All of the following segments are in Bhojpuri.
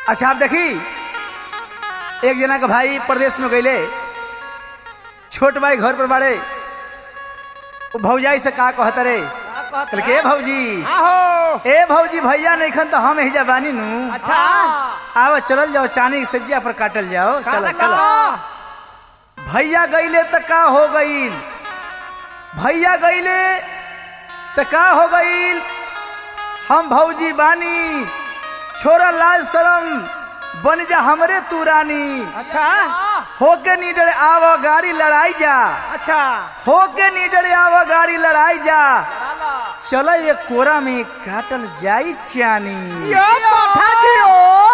अच्छा आप देखी एक जना का भाई प्रदेश में गईले छोट भाई घर पर बाड़े वो भौजाई से का कहत रे कहल के "ए भौजी आहो ए भौजी भैया नहीं खन तो हम ही जबानी नू अच्छा आवा चलल जाओ चांदी की सज्जिया पर काटल जाओ चलो चलो भैया गईले त का हो गईल भैया गईले त का हो गईल हम भौजी बानी छोरा लाज शरम बन जा हमरे तू रानी अच्छा होके नीडर आव गाड़ी लड़ाई जा अच्छा होके नीडर आव गाड़ी लड़ाई जा चलो ये कोरा में काटल जाई चानी यो पाठा दियो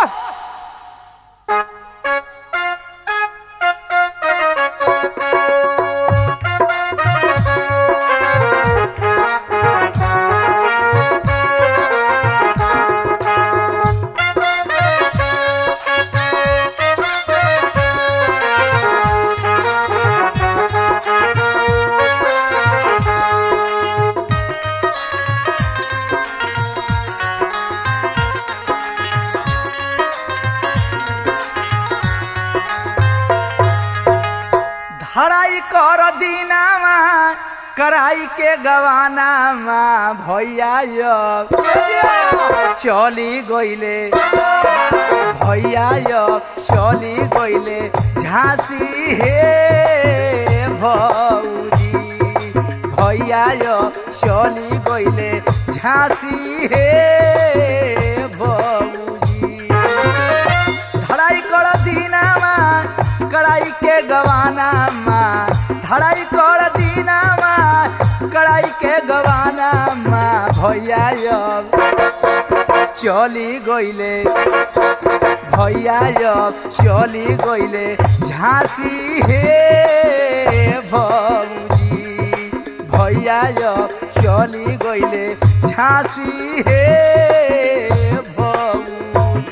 धराई कर दीनामा कराई के गवानामा भैया अब चली गईले भैया अब चली गईले झांसी हे भौजी भैया अब चली गईले झांसी हे भौजी धड़ाई कर दीनामा कड़ाई के गवानामा धड़ाई कर दीनामा कड़ाई के गवानामा भैया अब चली गईले भैया अब चली गईले झांसी हे भौजी भैया अब चली गईले झांसी हे भौजी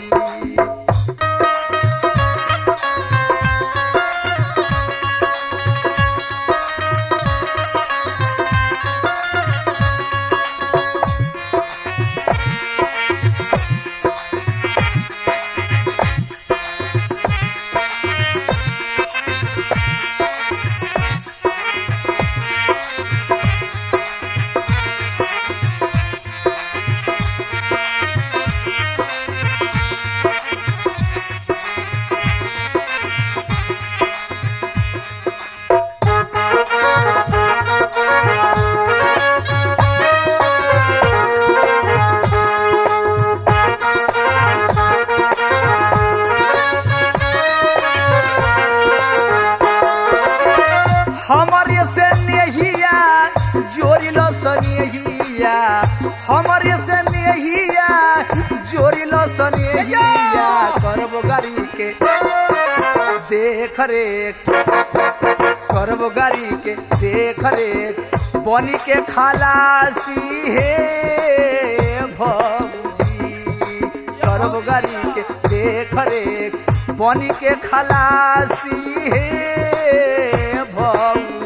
हमरे से नेहिया जोड़िल सनेहिया हमरे से नेहिया जोड़िल सनेहिया करबो गाड़ी के देख रेख करबो गाड़ी के देख रेख बनी के खलासी हे भौजी करबो गाड़ी के देख रेख बनी के खलासी हे भौजी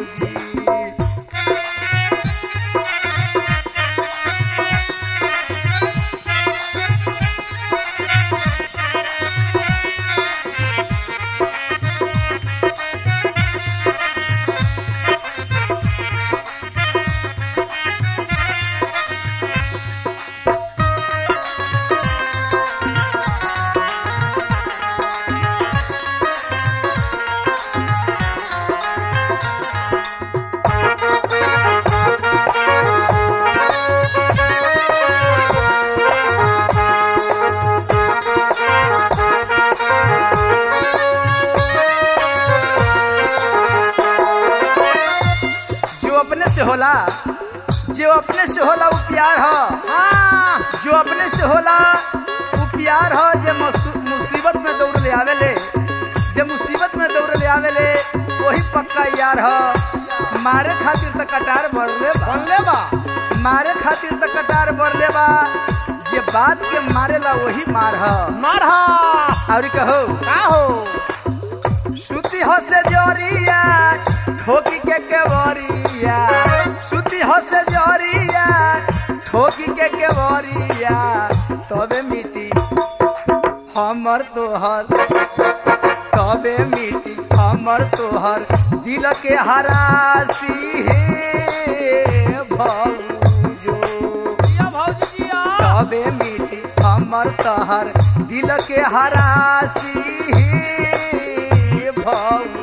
जो अपने से होला जो अपने से होला वो प्यार ह हाँ जो अपने से होला वो प्यार ह जे मसु- मुसीबत में दौड़ ले आवेले जे मुसीबत में दौड़ ले आवेले वही पक्का यार ह मारे खातिर त कटार भरले बा बनले बा मारे खातिर त कटार भरले बा जे बात के मारेला वही मार ह मारहा और कहो का हो सुती हसे जरिया ठोकी के केवरिया सुती हसे जरिया ठोकी के केवरिया तबे मिटी हमर तोहर कबे मिटी हमर तोहर दिल के हरासी हे भौजो जिया भौजी जिया कबे मिटी हमर तोहर दिल के हरासी हे भौजी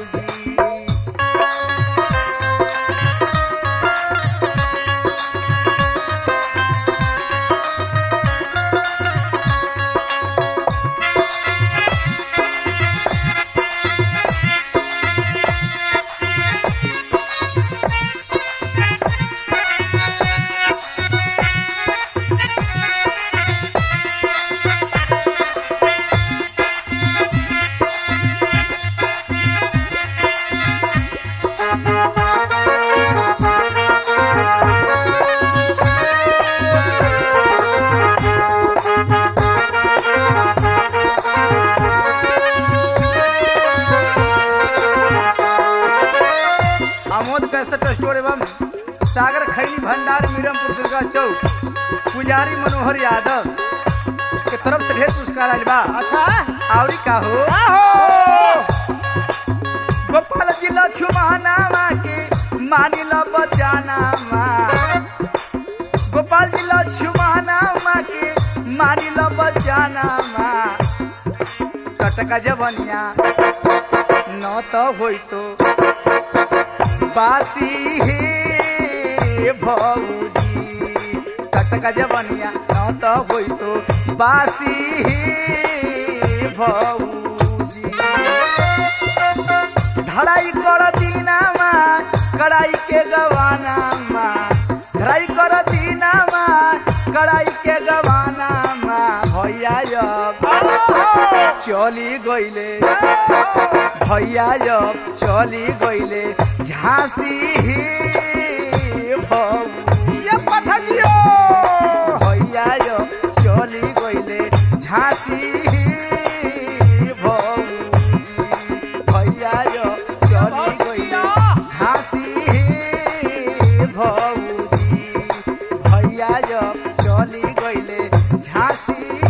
आमोद कैसेट स्टोर एवं सागर खैनी भंडार मीरमपुर दुर्गा चौक पुजारी मनोहर यादव के तरफ से ढेर पुरस्कार आयल बा अच्छा आवरी का हो आहो गोपाल जिला छुमानावा के मानिला बचानावा गोपाल जिला छुमानावा के मानिला बचानावा कटका जवनिया न तो होई तो बासी हे भौजी कटका जवनिया न तो होई तो बासी हे भौजी धड़ाई कर दीनामा कड़ाई के गवानामा धड़ाई कर दीनामा कड़ाई के गवानामा भैया जब चली गईले भैया जब चली गईले झांसी ही भौजी ये पठा जियो भैया जब चली गईले झांसी ही भौजी भैया जब चली गईले झांसी ही भौजी भैया जब चली गईले झांसी